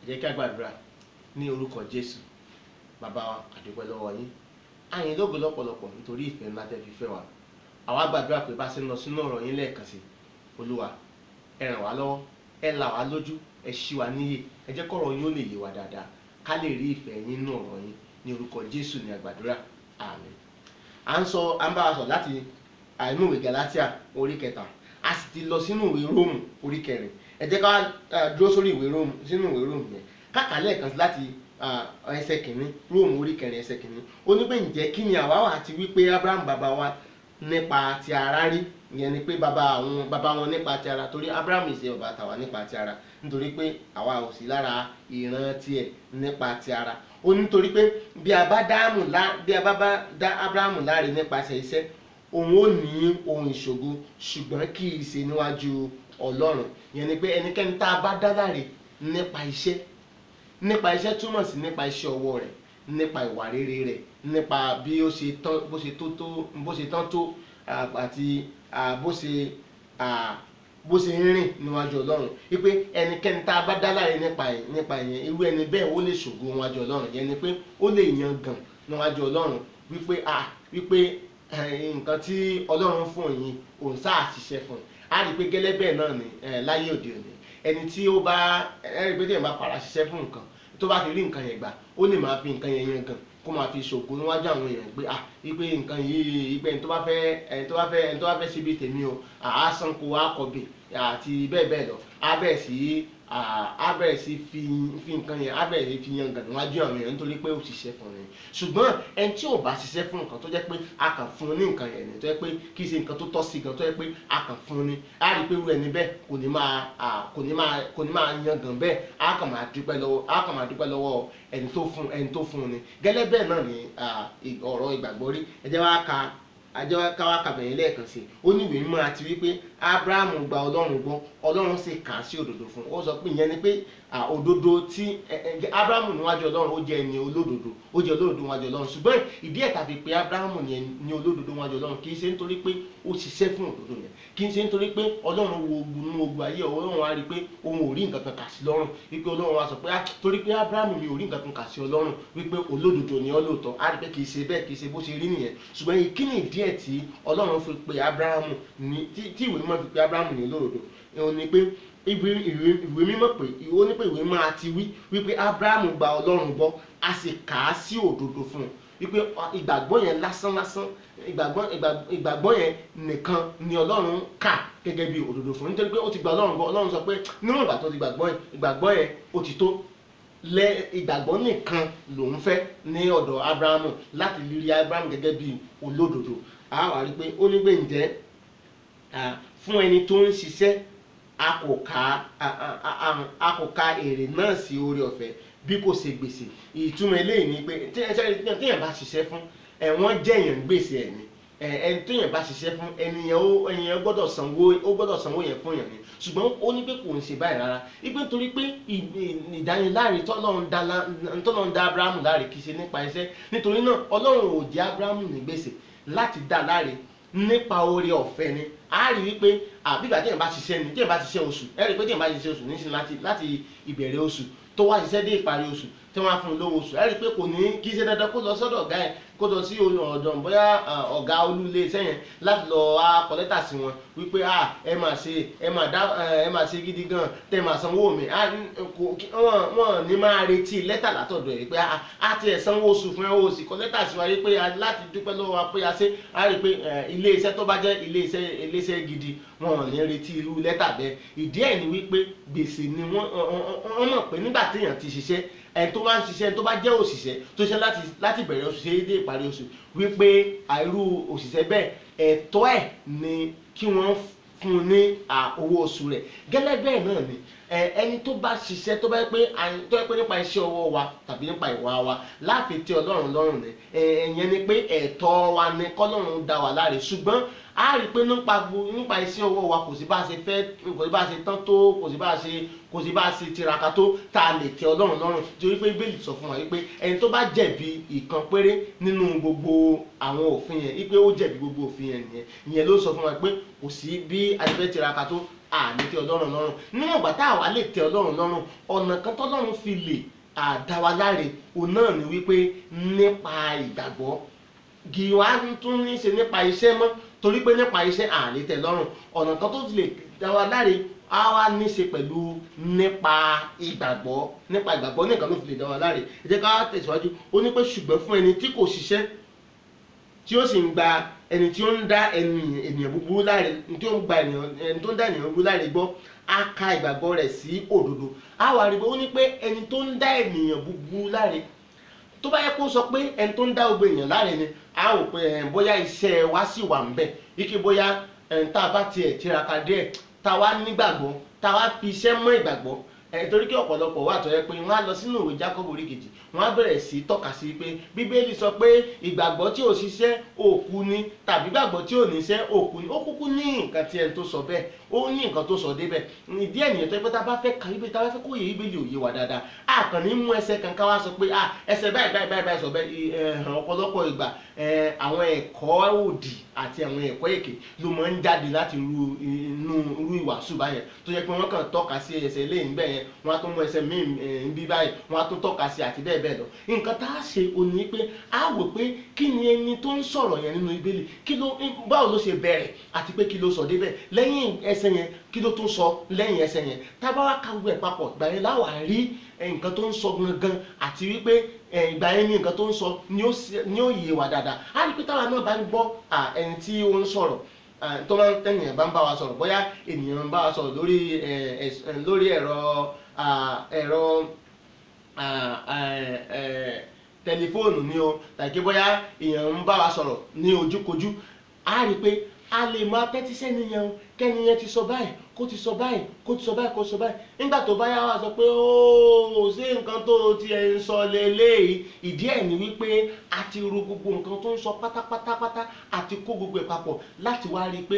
jẹ́ kí a gbàdúrà ní orúkọ jésù bàbá wa àdúpẹ́ lọ́wọ́ yín àyìn lógo lọ́pọ̀lọpọ̀ nítorí ìfẹ́ ńlá tẹ́ fi fẹ́ wa àwa gbàdúrà pé bá ṣe ń lọ sínú ọ̀rọ̀ yín lẹ́ẹ̀kan sí olúwa ẹ ràn wá lọ́wọ́ ẹ là wá lójú ẹ ṣí wa níyè ẹ jẹ́ kọ́rọ̀ yín ó lè yé wa dáadáa ká lè rí ìfẹ́ yín nínú ọ̀rọ̀ yín ní orúkọ jésù ní àgbàdúrà àmín à ń sọ à ń bá wa sọ láti àìnú ìwé galatia orí kẹta a sì ti lọ sínú ìwé róòmù orí kẹrin ẹ jẹ́ ká ah, dúró sórí ìwé róòmù sínú ìwé róòmù yẹn káàkà lẹ́ẹ̀kan sí láti ah, ẹsẹ̀ kìíní róòmù orí kẹrin ẹsẹ̀ kìíní ó ní pé ǹjẹ́ kí ni àwa wà àti wípé abraham bàbá wa nípa ti ara rí ìyẹn ni pé bàbá àwọn bàbá wọn nípa ti ara torí abraham ìṣe bàbá tàwa nípa ti ara nítorí pé àwa ò sí lára ìran tiẹ̀ nípa ti ara ó nítorí pé bí a bá dáàmù lá bí a bá bá dá abraham láre nípasẹ̀ iṣẹ́ òun ó ní ohun ìṣògo ṣùgbọ́n kì í ṣe níwájú ọlọ́run ìyẹn ni pé ẹnikẹ́ni tá a bá dá láre nípa iṣẹ́ nípa iṣẹ́ túmọ̀ sí nípa iṣẹ́ ọwọ́ rẹ̀ nípa ìwà rere rẹ̀ nípa bí ó ṣe tán bó ṣe tó tó bó ṣe tán tó à, àti à, bó ṣe à, bó ṣe ń rìn níwájú ọlọ́run wípé ẹnikẹ́ni tá a bá dá láre nípa ẹ̀ nípa ìyẹn irú ẹni bẹ́ẹ̀ ó lè ṣògo níwájú ọlọ́run ìyẹn ni pé ó lè yan gàn níwájú ọlọ́run wípé à wípé eh, nǹkan tí ọlọ́run fún yín òun sáà ṣiṣẹ́ fún un á rí i pé gẹ́lẹ́ bẹ́ẹ̀ náà ni eh, láyé òde òní ẹni tí ó bá ẹ rí i pé téèyàn bá fara ṣiṣẹ́ fún nǹkan tó bá ti rí nǹkan yẹn gbà ó lè máa fi nǹkan yẹn yan gan kó máa fi ṣògo níwájú àwọn èèyàn pé ah wípé nǹkan yìí wípé ẹni tó bá fẹ́ ẹni tó bá fẹ́ ẹni tó bá fẹ́ síbi tèmi o àá sanko àkọ́bì àti bẹ́ẹ̀ bẹ́ẹ̀ lọ á bẹ̀rẹ̀ sí á bẹ̀rẹ̀ sí fi fi nǹkan yẹn á bẹ̀rẹ̀ sí fi yan gan níwájú àwọn èèyàn nítorí pé ó ṣiṣẹ́ fún ni ṣùgbọ́n ẹni tí ò bá ṣiṣẹ́ fún nǹkan tó jẹ́ pé a kàn fún un ní nǹkan yẹn ni tó jẹ́ pé kì í ṣe nǹkan tó tọ́ sí gan tó jẹ́ pé a kàn fún un ní á rí i pé irú ẹni bẹ́ẹ̀ kò ní máa à, kò ní máa kò ní máa yan gan bẹ́ẹ̀ á kàn máa dúpẹ́ lọ́wọ́ á kàn máa dúpẹ́ lọ́wọ́ ẹni tó fún ẹni tó fún un ni gẹ́lẹ́ bẹ́ẹ̀ náà ni à, ì- ọ̀rọ̀ ìgbàgbọ́ rí ẹ jẹ́ wá ka àjọ káwá kàbẹ̀yìn lẹ́ẹ̀kan sí i ó ní ìwé mímọ́ àti wípé abrahamu gba ọlọ́run gbọ́ ọlọ́run sì kà á sí òdodo fún un ó sọ pé ìyẹn ni pé à, òdodo tí ẹ, ẹ, abrahamu níwájú ọlọ́run ó jẹ́ ẹni olódodo ó jẹ́ olódodo níwájú ọlọ́run ṣùgbọ́n ìdí ẹ̀ tàbí pé abrahamu ni ẹni ní olódodo níwájú ọlọ́run kì í ṣe nítorí pé ó ṣiṣẹ́ fún òdodo yẹn kì í ṣe nítorí pé ọlọ́run wo ogun nínú ogun ayé ọlọ́run wá rí i pé òun ò rí nǹkan kan kà sí lọ́rùn wípé ọlọ́run wá sọ pé "Ah, torí pé abrahamu mi ò rí nǹkan kan kà sí ọlọ́run wípé olódodo ni ọ́ lóòótọ́ á rí i pé kì í ṣe bẹ́ẹ̀ kì í ṣe bó ṣe rí nìyẹn ṣùgbọ́n ìkíni ìdí ẹ̀ tí ọlọ́run fi pe abrahamu ní tí tí ìwé mímọ́ fi pe abrahamu ní olódodo òun ni pé ìwé ìwé ìwé mímọ́ pé ó ní pé ìwé mímọ́ àti wí wípé abrahamu gba ọlọ́run gbọ́ a sì kà á sí òdodo fún un wípé ọ- ìgbàgbọ́ yẹn lásán lásán ìgbàgbọ́ ìgbà- ìgbàgbọ́ yẹn nìkan ni ọlọ́run kà gẹ́gẹ́ bí òdodo fún un nítorí pé ó ti gba ọlọ́run gbọ́ ọlọ́run sọ pé níwọ̀n ìgbà tó ti gbàgbọ́ yẹn ìgbàgbọ́ yẹn ó ti tó lẹ ìgbàgbọ́ nìkan lòun fẹ́ ní ọ̀dọ̀ abrahamu láti rírí abrahamu gẹ́gẹ́ bí olódodo a wà rí pé ó ní pé ǹjẹ́ ah, fún ẹni tó ń ṣiṣẹ́ a kò ka a- a- a- a- a kò ka èrè náà sí oore ọ̀fẹ́ bí kò ṣe gbèsè ìtumọ̀ eléyìí ni pé tí ẹ ṣe- téèyàn bá ṣiṣẹ́ fún ẹ wọ́n jẹ̀yàn gbèsè ẹ̀ ni ẹ ẹni téèyàn bá ṣiṣẹ́ fún ẹnìyàn ó ẹnìyàn gbọ́dọ̀ sanwó ó gbọ́dọ̀ sanwó yẹn fún yàn ni ṣùgbọ́n ó ní pé kò ń ṣe báyìí rárá ipe nítorí pé ì- ì- ìdániláre tọ́lọ́run dá lá- tọ́lọ́run dá abrahamu láre kì í ṣe nípa iṣẹ́ nítorí náà ọlọ́run ò jẹ́ abrahamu ní gbèsè láti dá láre nípa oore ọ̀fẹ́ ni a rí wípé àbígbà téèyàn bá ṣiṣẹ́ ni téèyàn bá ṣiṣẹ́ oṣù ẹ rí i pé téèyàn bá ṣiṣẹ́ oṣù nísìnyí láti láti ìbẹ̀rẹ̀ oṣù tó wá ṣiṣẹ́ dé ìparí oṣù tí wọ́n á fún un lówó oṣù ẹ rí i pé kò ní kí í ṣe dandan kó lọ sọ́dọ̀ ọ̀gá ẹ̀ kó lọ sí ọ̀dọ̀ bóyá ah, ọ̀gá olúlé iṣẹ́ yẹn láti lọ á kọ lẹ́tà sí wọn wípé ah ẹ máa ṣe ẹ máa dá eh, ẹ máa ṣe gidi gan tẹ máa sanwó mi ah n- kò kí- wọ́n wọ́n ní máa retí lẹ́tà látọ̀dọ̀ ẹ̀ pé ah á tiẹ̀ sanwó oṣù fún ẹ o sì kọ lẹ́tà sí wa yìí pé ah, láti dúpẹ́ lọ́wọ́ wa pé a ṣe á rí i pé eh, ilé iṣẹ́ tó bá jẹ́ ilé iṣẹ́ ilé iṣẹ́ gidi wọn ò ní retí irú lẹ́tà bẹ́ẹ̀ ìdí ẹ̀ ni wípé gbèsè ni wọ́n wọ́n mọ̀ pé nígbà téèyàn ti ṣiṣẹ́ ẹni tó bá ń ṣiṣẹ́ tó bá jẹ́ òṣìṣẹ́ tó ṣe láti láti bẹ̀rẹ̀ oṣù ṣe é dé ìparí oṣù wípé àìrú òṣìṣẹ́ bẹ́ẹ̀ ẹ̀tọ́ ẹ̀ ni kí wọ́n fún un ní à, owó oṣù rẹ̀ gẹ́lẹ́ bẹ́ẹ̀ náà ni ẹ, ẹni tó bá ṣiṣẹ́ tó bá yẹ pé à- tó yẹ pé nípa iṣẹ́ ọwọ́ wa tàbí nípa ìwà wa láàfin tí ọlọ́run lọ́rùn ni ẹ, ẹ̀yẹn ni pé ẹ̀tọ́ wa ni kọ́lọ́run dá wa láre ṣùgbọ́n a rí i pé nípa gbo- nípa iṣẹ́ ọwọ́ wa kò sí bá a ṣe fẹ́ kò sí bá a ṣe tán tó kò sí bá a ṣe kò sí bá a ṣe tiraka tó tá a lè tẹ ọlọ́run lọ́rùn torí pé bíbélì sọ fún wa wípé ẹni tó bá jẹ̀bi ìkan péré nínú gbogbo àwọn òfin yẹn wípé ó jẹ̀bi gbogbo òfin yẹn nìyẹn ìyẹn ló sọ fún wa pé kò sí bí a ṣe fẹ́ tiraka tó àní tẹ́ ọlọ́run lọ́rùn níwọ̀n ìgbà tá àwa lè tẹ́ ọlọ́run lọ́rùn ọ̀nà kan tọ́lọ́run fi lè àdáwa láre òun náà ni wípé nípa ìgbàgbọ́ kì wá tún ní í ṣe nípa iṣẹ́ mọ́ torí pé nípa iṣẹ́ àní tẹ́ lọ́rùn ọ̀nà kan tó fi lè dáwa láre á wá ní í ṣe pẹ̀lú nípa ìgbàgbọ́ nípa ìgbàgbọ́ nìkan ló fi lè dáwa láre ẹ jẹ́ ká tẹ̀síwájú ó ní pé ṣùgbọ́n fún ẹni tí kò ṣiṣẹ́ tí ó sì ń gba ẹni tí ó ń dá ẹni ènìyàn búburú láre tí ó ń gba ènìyàn ẹni tó ń dá ènìyàn búburú láre gbọ́ á ka ìgbàgbọ́ rẹ̀ sí òdodo á wà rí i pé ó ní pé ẹni tó ń dá ènìyàn búburú láre tó bá yẹ kó sọ pé ẹni tó ń dá gbogbo èèyàn láre ni á wò pé ẹ̀ bóyá iṣẹ́ wa sì wà ń bẹ̀ ike bóyá ẹ̀ tá a bá tiẹ̀ tiraka díẹ̀ tá a wá nígbàgbọ́ tá a wá fi iṣẹ́ mọ́ ìgbàgbọ́ ẹ̀ torí kí ọ̀pọ̀lọpọ̀ wà tó yẹ pé wọ́n á lọ sínú ìwé Jákọ́bù orí kejì wọ́n á bẹ̀rẹ̀ sí tọ́ka sí pé bíbélì sọ pé ìgbàgbọ́ tí ò ṣiṣẹ́ òkú ni tàbí ìgbàgbọ́ tí ò níṣẹ́ òkú ni ó kúkú ní nǹkan tí ẹni tó sọ bẹ́ẹ̀ ó ní nǹkan tó sọ débẹ̀ ìdí ènìyàn tó yẹ pé tá a bá fẹ́ ka bíbélì tá a bá fẹ́ kó yẹ bíbélì òye wa dáadáa a kàn ní mú ẹsẹ̀ kan ká wá sọ pé ah ẹsẹ̀ báyìí báyìí báyìí báyìí sọ bẹ́ẹ̀ ẹ̀hàn ọ̀pọ̀lọpọ̀ ìgbà àwọn ẹ̀kọ́ òdì àti àwọn ẹ̀kọ́ èké ló máa ń jáde láti ru inú irú ìwàásù báyẹn tó yẹ pé wọ́n kàn tọ́ka sí ẹsẹ̀ lẹ́yìn bẹ́ẹ̀ yẹn wọ́n á tún mú ẹsẹ̀ míì ń bí báyìí wọ́n á tún tọ́ka sí àti bẹ́ẹ̀ bẹ́ẹ̀ lọ nǹkan tá a ṣe òní pé a wò pé kí ni ẹni tó ń sọ̀rọ̀ yẹn nínú ìbéèlì kí ló báwo ló ṣe bẹ̀rẹ̀ àti pé kí ló sọ débẹ̀ lẹ́yìn ẹsẹ̀ yẹn kí ló tún sọ lẹ́yìn ẹsẹ̀ yẹn tá a bá wá ka gbogbo ẹ̀ papọ̀ ìgbà yẹn láwà rí nǹkan tó ń sọ gangan àti wípé ìgbà yẹn ní nǹkan tó ń sọ ni ó yé wa dáadáa a rí pé táwa náà bá ń gbọ́ ẹni tí ó ń sọ̀rọ̀ tó máa ń tẹ̀yìn bá ń bá wa sọ̀rọ̀ bóyá ènìyàn ń bá wa sọ̀rọ̀ lórí lórí ẹ̀rọ ẹ̀rọ tẹlifóònù ni o tàbí bóyá èèyàn ń bá wa sọ̀rọ̀ ní ojúkojú a rí i pé a lè máa tẹ́tí sẹ́niyàn o kẹ́niyàn ti sọ báyìí kó ti sọ báyìí kó ti sọ báyìí kó ti sọ báyìí nígbà tó bá yá wa sọ pé ooo ṣé nǹkan tó ti ẹ̀ ń sọ lélẹ́yìí ìdí ẹ̀ ni wípé a ti ro gbogbo nǹkan tó ń sọ pátápátápátá àti kó gbogbo ẹ̀ papọ̀ láti wá rí i pé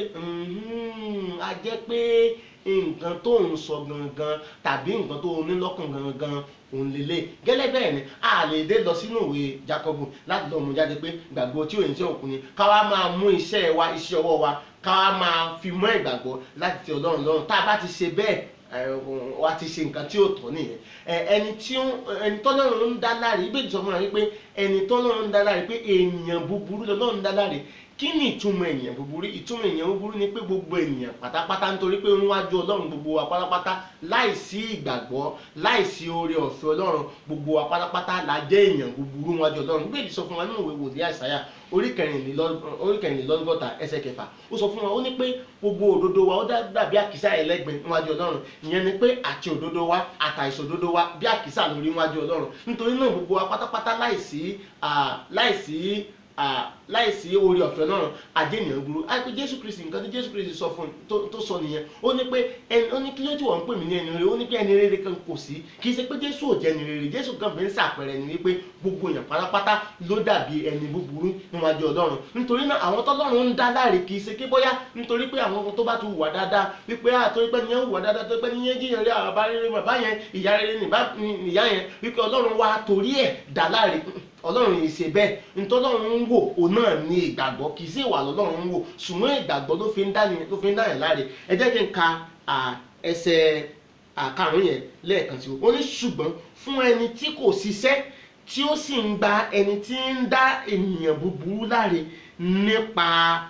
a jẹ́ pé nǹkan tó ń sọ gangan tàbí nǹkan tó ní lọ́kàn gangan òun lélẹ̀ gẹ́lẹ́ bẹ́ẹ̀ ni a lè dé lọ sínú ìwé Jákọ́bù láti lọ mú jáde pé gbàgbọ́ tí òyìn tí òkun ni ká wá máa mú iṣẹ́ wa iṣẹ́ ọwọ́ wa ká wá máa fi mọ́ ìgbàgbọ́ láti ti Ọlọ́run lọ́rùn tá a bá ti ṣe bẹ́ẹ̀ wa ti ṣe nǹkan tí ó tọ́ nìyẹn ẹni tí ẹni tọ́lọ́run ń dá láre ibèjì sọ fún wa wípé ẹni tọ́lọ́run ń dá láre pé ènìyàn búburú lọ́lọ́run ń dá láre kí ni ìtumọ̀ ènìyàn búburú ìtumọ̀ ènìyàn búburú ni pé gbogbo ènìyàn pátápátá nítorí pé níwájú ọlọ́run gbogbo wa pátápátá láìsí ìgbàgbọ́ láìsí oore ọ̀fẹ́ ọlọ́run gbogbo wa pátápátá la jẹ́ èèyàn búburú níwájú ọlọ́run gbé ìdí sọ fún wa nínú ìwé wòlíì àìsáyà orí kẹrìnlélọ́gọ́ta ẹsẹ̀ kẹfà ó sọ fún wa ó ní pé gbogbo òdodo wa ó dàbí àkísà ẹlẹ́gbin níwájú ọlọ́run ìyẹn ni pé àti òdodo wa àtàìsàn òdodo wa bí àkísà lórí níwájú ọlọ́run nítorí náà gbogbo wa pátápátá láìsí láìsí láìsí orí ọ̀fẹ́ náà àjẹnìyàn burú àìpé jésù kristi nǹkan tí jésù kristi sọ fún tó sọ nìyẹn ó ní pé ẹni ó ní kí ló tí wọ́n ń pè mí ní ẹni rere ó ní pé ẹni rere kan kò sí kì í ṣe pé jésù ò jẹ́ ẹni rere jésù kan fi ń ṣàpẹẹrẹ ni wípé gbogbo èèyàn pátápátá ló dàbí ẹni búburú níwájú ọlọ́run nítorí náà àwọn tọ́lọ́run ń dá láre kì í ṣe pé bóyá nítorí pé àwọn tó bá ti hùwà dáadáa wípé àtọ́ pé nìyẹn hùwà dáadáa tó pé nìyẹn jíyàn rí àwọn bá rere bàbá yẹn ìyá rere nìyá yẹn wípé ọlọ́run wá torí ẹ̀ dá láre ọlọ́run yìí ṣe bẹ́ẹ̀ ntọ́lọ́run ń wò òun náà ní ìgbàgbọ́ kì í sí ìwà lọ́lọ́run ń wò ṣùgbọ́n ìgbàgbọ́ ló fi ń dá ló fi ń dá yẹn láre ẹ jẹ́ kí n ka ẹsẹ̀ àkàrún yẹn lẹ́ẹ̀kan sí o ó ní ṣùgbọ́n fún ẹni tí kò ṣiṣẹ́ tí ó sì ń gba ẹni tí ń dá ènìyàn búburú láre nípa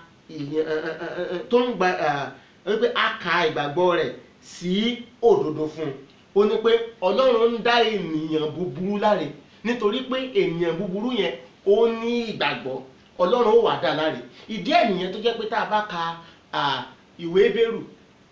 tó ń gba wípé a ka ìgbàgbọ́ rẹ̀ sí òdodo fún un ó ní pé ọlọ́run ń dá ènìyàn búburú láre nítorí pé ènìyàn búburú yẹn ó ní ìgbàgbọ́ ọlọ́run ó wà dá láre ìdí ẹ̀ nìyẹn tó jẹ́ pé tá a bá ka ìwé Hébérù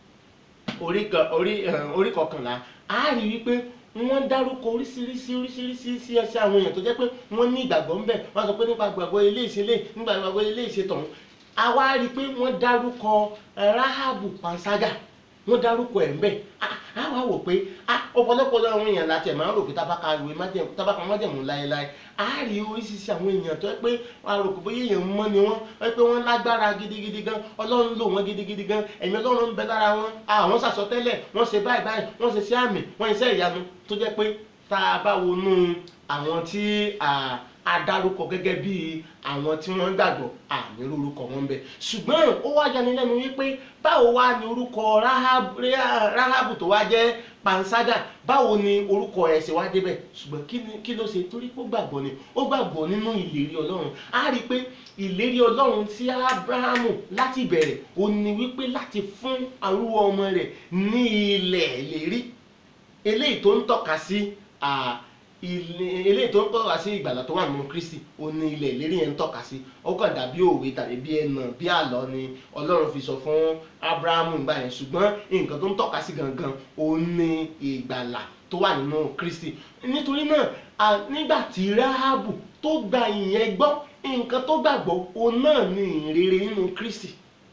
orí kọkànlá a rí wípé wọ́n dárúkọ oríṣiríṣi oríṣiríṣi sí ẹsẹ̀ àwọn èèyàn tó jẹ́ pé wọ́n ní ìgbàgbọ́ ńbẹ̀ wọ́n sọ pé nípa gbàgbọ́ ilé ìṣẹ̀lẹ̀ nípa gbàgbọ́ ilé ìṣẹ̀tọ̀hún a wá rí i pé wọ́n dárúkọ Ráhábù panṣágà wọ́n dárúkọ ẹ̀ ńbẹ̀ a wá wò pé ọ̀pọ̀lọpọ̀ àwọn èèyàn láti ẹ̀ máa ń rò pé tábàkà ìwé tábàkà májẹ̀mú láéláé a rí oríṣiríṣi àwọn èèyàn tó yẹ pé wọ́n á rò pé bóyá èèyàn mọ́ ni wọ́n wọ́n pé wọ́n lágbára gidigidi gan ọlọ́run lò wọ́n gidigidi gan ẹ̀mí ọlọ́run ń bẹ lára wọn àwọn sàsọtẹ́lẹ̀ wọ́n ṣe báyìí báyìí wọ́n ṣe sí àmì wọ́n ṣe ìyanu tó jẹ́ pé tá a bá wọnú àwọn tí adárúkọ gẹ́gẹ́ bí àwọn tí wọ́n gbàgbọ́ àmì orúkọ wọn bẹ ṣùgbọ́n ó wá yanilẹ́nu wípé báwo wá ni orúkọ Ráhábù Ráhábù tó wá jẹ́ panṣágà báwo ni orúkọ ẹ̀ ṣe wá débẹ̀ ṣùgbọ́n kí ni kí ló ṣe torí pé ó gbàgbọ́ ni ó gbàgbọ́ nínú ìlérí ọlọ́run á rí i pé ìlérí ọlọ́run tí Ábúráhámù láti bẹ̀rẹ̀ ó ní wípé láti fún arúgbó ọmọ rẹ̀ ní ilẹ̀ ìlérí eléyìí tó ń tọ́ka sí à, ilé- eléyìí tó ń tọ́ka sí ìgbàlà tó wà nínú Kristi ó ní ilẹ̀ ìlérí yẹn ń tọ́ka sí ó kàn dàbí òwe tàbí bí ẹnà bí àlọ́ ni Ọlọ́run fi sọ fún Ábúráhámù ìgbà yẹn ṣùgbọ́n nǹkan tó ń tọ́ka sí gangan ó ní ìgbàlà tó wà nínú Kristi nítorí náà à, nígbà tí Ráhábù tó gba ìyẹn gbọ́ nǹkan tó gbàgbọ́ òun náà ní ìrere nínú Kristi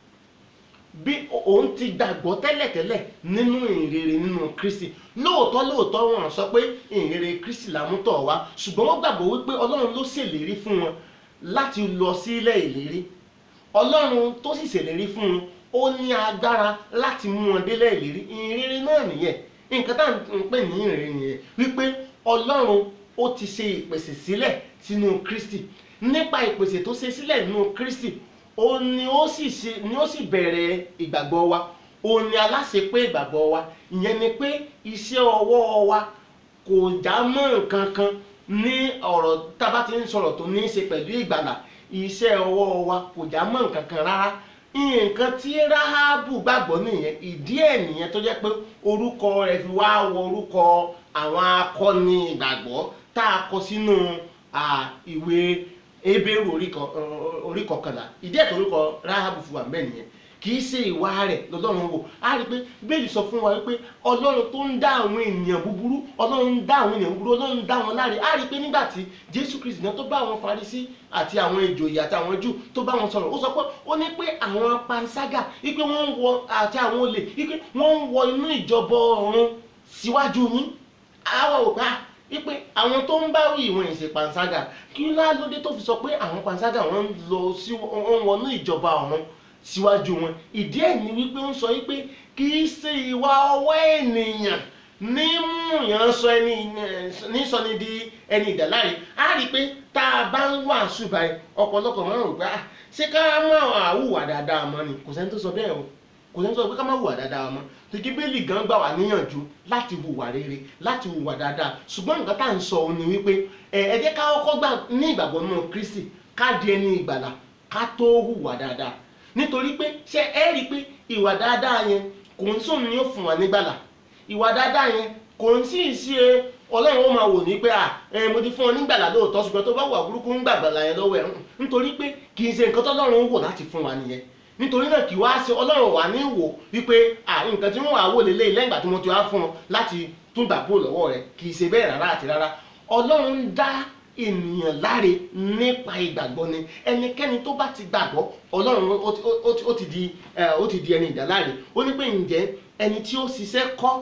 bí òun ti gbàgbọ́ tẹ́lẹ̀tẹ́lẹ̀ nínú ìrere nínú Kristi lóòótọ́ lóòótọ́ wọn sọ pé ìrere Kristi làmútọ̀ wá ṣùgbọ́n wọ́n gbàgbọ́ wípé Ọlọ́run ló ṣèlérí fún wọn láti lọ sílẹ̀ ìlérí Ọlọ́run tó sì ṣèlérí fún wọn ó ní agbára láti mú wọn délẹ̀ ìlérí ìrere náà nìyẹn nǹkan tá à ń pè ní ìrere nìyẹn wípé Ọlọ́run ó ti ṣe ìpèsè sílẹ̀ sínú Kristi nípa ìpèsè tó ṣe sílẹ̀ nínú Kristi ó ní ó sì ṣe ní ó sì bẹ̀rẹ̀ ìgbàgbọ́ wa ó ní aláṣepé ìgbàgbọ́ wa ìyẹn ni pé iṣẹ́ ọwọ́ wa kò já mọ́ nǹkan kan ní ọ̀rọ̀ tá a bá ti ń sọ̀rọ̀ tó ní í ṣe pẹ̀lú ìgbàlà iṣẹ́ ọwọ́ wa kò já mọ́ nǹkan kan rárá nǹkan tí Ráhábù gbàgbọ́ nìyẹn ìdí ẹ̀ nìyẹn tó jẹ́ pé orúkọ rẹ̀ fi wá wọ orúkọ àwọn akọni ìgbàgbọ́ tá a kọ sínú à, ìwé Hébérù orí kan- orí kọkànlá ìdí ẹ̀ tó orúkọ Ráhábù fi wà ń bẹ̀ nìyẹn kì í ṣe ìwà rẹ̀ lọ́lọ́run wò á rí i pé bẹ́ẹ̀lì sọ fún wa wípé ọlọ́run tó ń dá àwọn ènìyàn búburú ọlọ́run ń dá àwọn ènìyàn búburú ọlọ́run ń dá wọn láre á rí i pé nígbà tí jésù kristi náà tó bá àwọn farisí àti àwọn ìjòyè àti àwọn jù tó bá wọn sọ̀rọ̀ ó sọ pé ó ní pé àwọn panṣágà wípé wọ́n ń wọ àti àwọn olè wípé wọ́n ń wọ inú ìjọba ọ̀run síwájú yín àwọn ò bá wípé àwọn tó ń bá wí ìwọ̀n ìṣe panṣágà kí ló lóde tó fi sọ pé àwọn panṣágà wọ́n ń lọ sí wọ́n ń wọnú ìjọba ọ̀run síwájú wọn ìdí ẹ̀ ni wípé ó ń sọ wípé kì í ṣe ìwà ọwọ́ ènìyàn ní múyàn sọ ẹni ní sọ ni di ẹni ìdàláre á rí i pé tá a bá ń wàásù báyìí ọ̀pọ̀lọpọ̀ máa ń rò pé "Ah, ṣé ká máa hùwà dáadáa mọ́ ni kò sẹ́ni tó sọ bẹ́ẹ̀ o kò sẹ́ni tó sọ pé ká má hùwà dáadáa mọ́ tòkí bẹ́ẹ̀lì gan gbà wá níyànjú láti hùwà rere láti hùwà dáadáa ṣùgbọ́n nǹkan tá à ń sọ òun ni wípé ẹ ẹ jẹ́ ká kọ́kọ́ gbà ní ìgbàgbọ́ nínú Kristi ká di ẹni ìgbàlà ká tó hùwà dáadáa nítorí pé ṣé ẹ rí i pé ìwà dáadáa yẹn kò ń sóun ni ó fún wa nígbàlà ìwà dáadáa yẹn kò ń sì ṣe ọlọ́run ó máa wò ní pé à ẹ mo ti fún ọ nígbàlà lóòótọ́ ṣùgbọ́n tó bá wà burúkú ń gbàgbàlà yẹn lọ́wọ́ ẹ̀ nítorí pé kì í ṣe nǹkan tọ́lọ́run ń wò láti fún wa nìyẹn nítorí náà kì í wá ṣe ọlọ́run wà ní wò wípé à nǹkan tí wọ́n wà wò lélẹ́yìn lẹ́yìn ìgbà tí mo ti wá fún ọ láti tún gbà kúrò lọ́wọ́ rẹ kì í ṣe bẹ́ẹ̀ rárá àti rárá ọlọ́run ń dá ènìyàn láre nípa ìgbàgbọ́ ni ẹnikẹ́ni tó bá ti gbàgbọ́ ọlọ́run ó ti- ó ti- ó ti di ẹ, ó ti di ẹni ìdáláre ó ní pé ǹjẹ́ ẹni tí ó ṣiṣẹ́ kọ́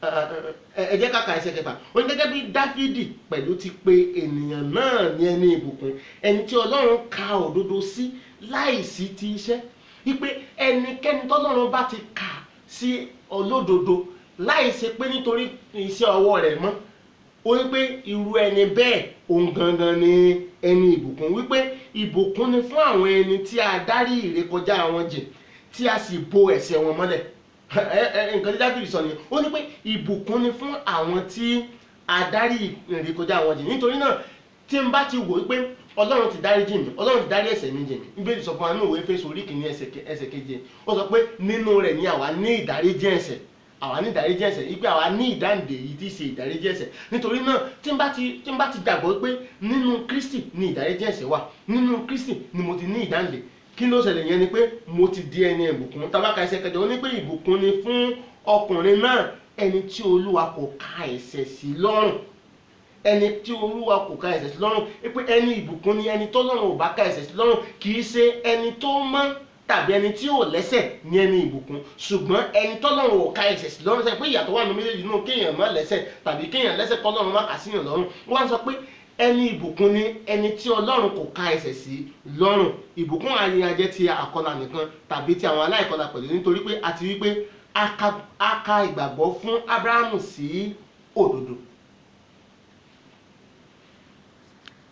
ẹ ẹ jẹ́ ká ka ẹsẹ̀ kẹfà ó ní gẹ́gẹ́ bí dáfídì pẹ̀lú ti pe ènìyàn náà ní ẹni ìbùkún ẹni tí ọlọ́run ka òdodo sí láìsí ti iṣẹ́ wípé ẹnikẹ́ni tọ́lọ́run bá ti kà sí olódodo láìsí pé nítorí iṣẹ́ ọwọ́ rẹ̀ mọ́ ó ní pé irú ẹni bẹ́ẹ̀ òun gangan ni ẹni ìbùkún wípé ìbùkún ni fún àwọn ẹni tí a dárí ìrékọjá wọn jìn tí a sì bo ẹ̀ṣẹ̀ wọn mọ́lẹ̀ ẹ ẹ nǹkan tí dábìrì sọ nìyẹn ó ní pé ìbùkún ni fún àwọn tí a dárí ìrékọjá wọn jìn nítorí náà tí n bá ti wò ó pé ọlọ́run ti dárí jìn mí ọlọ́run ti dárí ẹ̀ṣẹ̀ mi jìn mí bíbélì sọ fún wa nínú ìwé Éfésù orí kìíní ẹsẹ̀ ke- ẹsẹ̀ keje ó sọ pé nínú rẹ̀ ni àwa ní ìdáríjì ẹ̀ṣẹ̀ àwa ní ìdáríjì ẹ̀ṣẹ̀ ipe àwa ní ìdáǹdè yìí tí í ṣe ìdáríjì ẹ̀ṣẹ̀ nítorí náà tí n bá ti tí n bá ti gbàgbọ́ pé nínú Kristi ni ìdáríjì ẹ̀ṣẹ̀ wà nínú Kristi ni mo ti ní ìdáǹdè kí ló ṣẹlẹ̀ yẹn ni pé mo ti di ẹni ìbùkún tabaka ẹsẹ̀ kẹjọ ó ní pé ìbùkún ni fún ọkùnrin náà ẹni tí Olúwa kò ka ẹ̀ṣẹ̀ sí lọ́rùn ẹni tí olúwa kò ka ẹ̀ṣẹ̀ sí lọ́rùn pé ẹni ìbùkún ni ẹni tọ́lọ́run ò bá ka ẹ̀ṣẹ̀ sí lọ́rùn kì í ṣe ẹni tó mọ́ tàbí ẹni tí ò lẹ́ṣẹ̀ ní ẹni ìbùkún ṣùgbọ́n ẹni tọ́lọ́run ò ka ẹ̀ṣẹ̀ sí lọ́rùn sẹ́yìn pé ìyàtọ̀ wà nínú méjèèjì nínú kéèyàn má lẹ́ṣẹ̀ tàbí kéèyàn lẹ́ṣẹ̀ kọ́lọ́run má kà síyàn lọ́rùn wọ́n á sọ pé ẹni ìbùkún ni ẹni tí ọlọ́run kò ka ẹ̀ṣẹ̀ sí lọ́rùn ìbùkún ayẹyẹ ti àkọlà nìkan tàbí ti àwọn aláìkọlà pẹ̀lú nítorí pé a ti rí pé a ka- a ka ìgbàgbọ́ fún Ábúráhámù sí òdodo